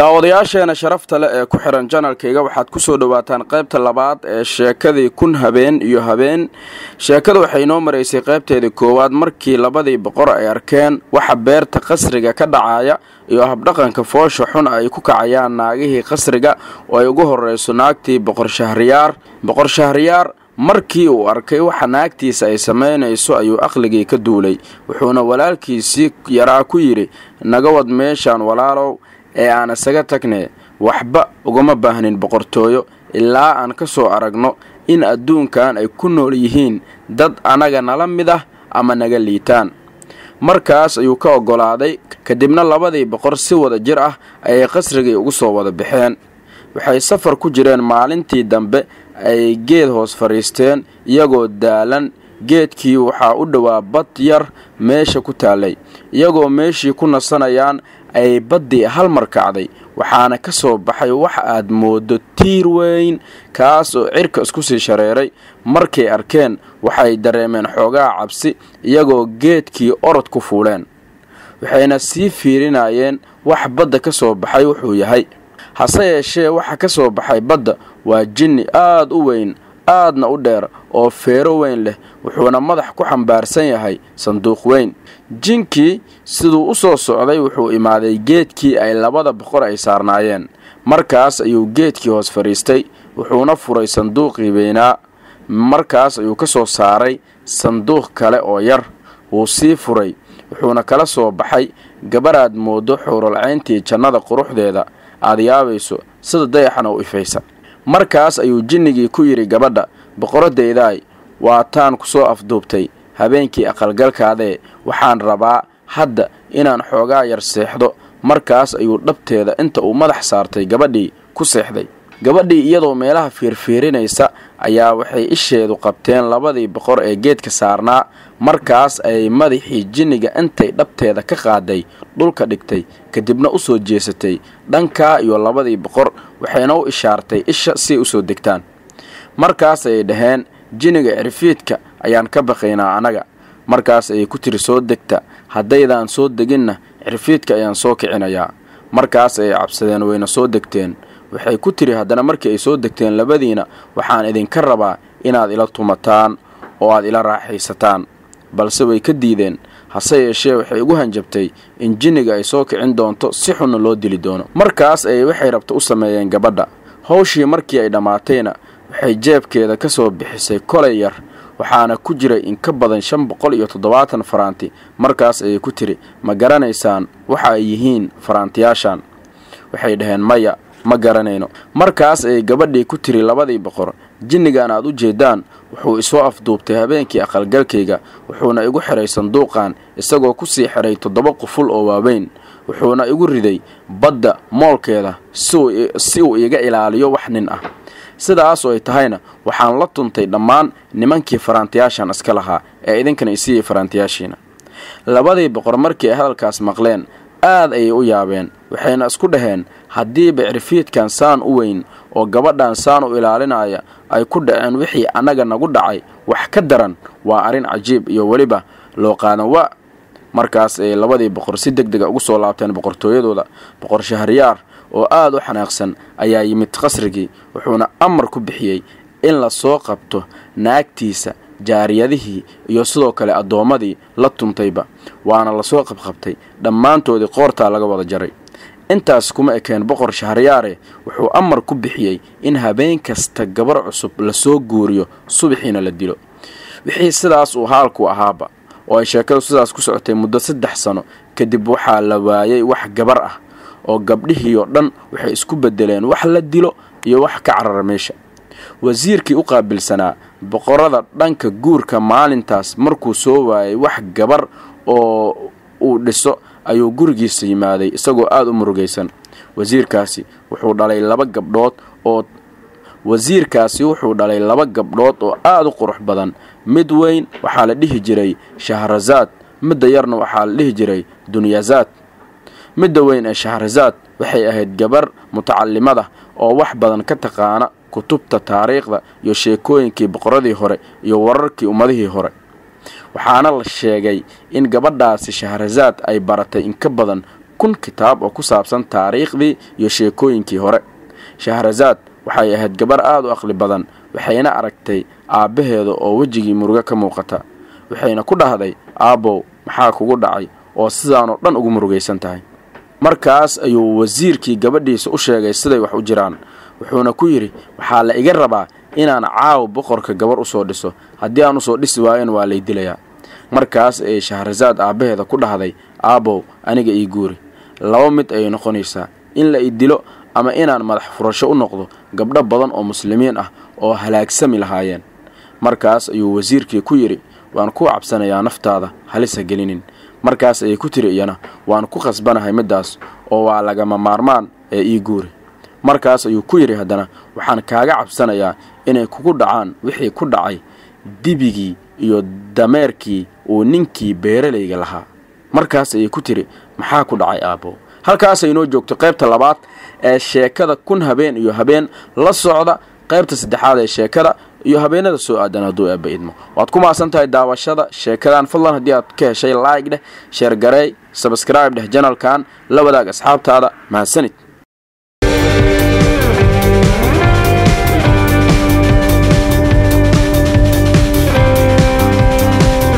daawadayaasheena sharafta leh ee ku xihan janalkayga waxaad kusoo dhowaataan qaybta labaad ee sheekadii kun habeen iyo habeen sheekada waxay inoo maraysay qaybteedii koowaad markii labadii boqor ay arkeen waxa beerta qasriga ka dhacaya iyo habdhaqanka foosha xun ay ku kacayaan naagihii qasriga oo ay ugu horreyso naagtii boqor shahriyaar boqor shahriyaar markii uu arkay waxa naagtiisa ay samaynayso ayuu aqligii ka duulay wuxuuna walaalkiisii yaraa ku yidhi naga wad meeshaan walaalow ee aan isaga tagne waxba ugama baahnin boqortooyo ilaa aan ka soo aragno in adduunkan ay ku nool yihiin dad annaga nala mid ah ama naga liitaan markaas ayuu ka oggolaaday kadibna labadii boqor si wada jir ah ayay qasrigii ugu soo wada baxeen waxay safar ku jireen maalintii dambe ay geed hoos fadhiisteen iyagoo daalan geedkii waxaa u dhowaa bad yar meesha ku taallay iyagoo meeshii ku nasanayaan ay baddii hal mar kacday waxaana ka soo baxay wax aad mooddo tiir weyn kaas oo cirka isku sii shareeray markay arkeen waxay dareemeen xoogaa cabsi iyagoo geedkii orod ku fuuleen waxayna sii fiirinayeen wax badda ka soo baxay wuxuu yahay hase yeeshee waxa ka soo baxay badda waa jinni aad u weyn aadna u dheer oo feero weyn leh wuxuuna madax ku xambaarsan yahay sanduuq weyn jinkii siduu u soo socday wuxuu imaaday geedkii ay labada boqor ay saarnaayeen markaas ayuu geedkii hoos fadhiistay wuxuuna furay sanduuqii weynaa markaas ayuu ka soo saaray sanduuq kale oo yar wuu sii furay wuxuuna kala soo baxay gabaraad mooddo xuuralcayntii jannada quruxdeeda aad yaabayso sida dayaxana u ifaysa markaas ayuu jinnigii ku yidhi gabadha boqoradaydaay waataan ku soo afduubtay habeenkii aqalgalkaadee waxaan rabaa hadda inaan xoogaa yar seexdo markaas ayuu dhabteeda inta uu madax saartay gabadhii ku seexday gabadhii iyadoo meelaha fiirfiirinaysa ayaa waxay isheedu qabteen labadii boqor ee geedka saarnaa markaas ayay madaxii jinniga intay dhabteeda ka qaaday dhulka dhigtay kadibna u soo jeesatay dhankaa iyo labadii boqor waxayna u ishaartay isha siay u soo degtaan markaas ayay dhaheen jinniga cirfiidka ayaan ka baqaynaa annaga markaas ayay ku tiri soo degta haddaydaan soo deginna cirfiidka ayaan soo kicinayaa markaas ayay cabsadeen wayna soo degteen waxay ku tiri haddana markii ay soo degteen labadiina waxaan idinka rabaa inaad ila tumataan oo aad ila raaxaysataan balse way ka diideen hase yeeshee waxay ugu hanjabtay in jinniga ay soo kicin doonto si xunna loo dili doono markaas ayay waxay rabta u sameeyeen gabadha hawshii markii ay dhammaatayna waxay jeebkeeda ka soo bixisay kolay yar waxaana ku jiray in ka badan shan boqol iyo toddobaatan faraanti markaas ayay ku tiri ma garanaysaan waxa ay yihiin faraantiyaashan waxay dhaheen maya ma garanayno markaas ayay gabadhii ku tiri labadii boqor jinnigan aad u jeedaan wuxuu isoo afduubtay habeenkii aqalgalkayga wuxuuna igu xiray sanduuqan isagoo ku sii xiray toddoba quful oo waaweyn wuxuuna igu riday badda moolkeeda si uu iga ilaaliyo wax nin ah sidaas oo ay tahayna waxaan la tuntay dhammaan nimankii faraantiyaashan iska lahaa ee idinkana isiiyey faraantiyaashiina labadii boqor markii ay hadalkaas maqleen aad ayay u yaabeen waxayna isku dhaheen haddiiba cirfiidkan saan u weyn oo gabadhan saan u ilaalinaya ay ku dhaceen wixii annaga nagu dhacay wax ka daran waa arrin cajiib iyo weliba loo qaadan waa markaas ayay labadii boqor si deg dega ugu soo laabteen boqortooyadooda boqor shahriyaar oo aad u xanaaqsan ayaa yimid qasrigii wuxuuna amar ku bixiyey in la soo qabto naagtiisa jaariyadihii iyo sidoo kale addoommadii la tuntayba waana lasoo qabqabtay dhammaantoodii qoortaa laga wada jaray intaas kuma ekeen boqor shahriyaare wuxuu amar ku bixiyey in habeen kasta gabar cusub lasoo guuriyo subaxiina la dilo wixii sidaas uu haalku ahaaba oo ay sheekadu sidaas ku socotay muddo saddex sano kadib waxaa la waayay wax gabar ah oo gabdhihii oo dhan waxay isku beddeleen wax la dilo iyo wax ka carara meesha wasiirkii u qaabilsanaa boqorada dhanka guurka maalintaas markuu soo waayay wax gabar oo uu dhiso ayuu gurigiisa yimaaday isagoo aada u murugaysan wasiirkaasi wuxuu dhalay laba gabdhood oo wasiirkaasi wuxuu dhalay laba gabdhood oo aada u qurux badan mid weyn waxaa la dhihi jiray shahrazaad midda yarna waxaa la dhihi jiray dunyazaad midda weyn ee shahrazaad waxay ahayd gabar mutacalimada oo wax badan ka taqaana kutubta taariikhda iyo sheekooyinkii boqoradii hore iyo wararkii ummadihii hore waxaana la sheegay in gabadhaasi shahrazaad ay baratay in ka badan kun kitaab oo ku saabsan taariikhdii iyo sheekooyinkii hore shahrasaad waxay ahayd gabar aad u aqli badan waxayna aragtay aabbaheeda oo wejigii murugo ka muuqata waxayna ku dhahday aabbow maxaa kugu dhacay oo sidaanoo dhan ugu murugaysan tahay markaas ayuu wasiirkii gabadhiisa u sheegay siday wax u jiraan wuxuuna ku yidhi waxaa la iga rabaa inaan caaw boqorka gabar usoo dhiso haddii aan usoo dhisi waayan waa lay dilayaa markaas ayay shahrasaad aabbaheeda ku dhahday aabbow aniga ii guuri laba mid ayay noqonaysaa in la i dilo ama inaan madax furasho u noqdo gabdho badan oo muslimiin ah oo halaagsami lahaayeen markaas ayuu wasiirkii ku yidhi waan ku cabsanayaa naftaada halisa gelinin markaas ayay ku tiri iyana waan ku khasbanahay middaas oo waa lagama maarmaan ee ii guuri markaas ayuu ku yidhi haddana waxaan kaaga cabsanayaa inay kugu dhacaan wixii ku dhacay dibigii iyo dameerkii uu ninkii beeralayga lahaa markaas ayay ku tiri maxaa ku dhacay aabbo halkaasay inoo joogto qaybta labaad ee sheekada kun habeen iyo habeen la socda qaybta saddexaad ee sheekada iyo habeenada soo aadan hadduu eebba idmo waad ku maasan tahay daawashada sheekadan fadlan haddii aad ka heshay like dheh sheergareey sabscribe dheh janalkan la wadaag asxaabtaada mahadsanid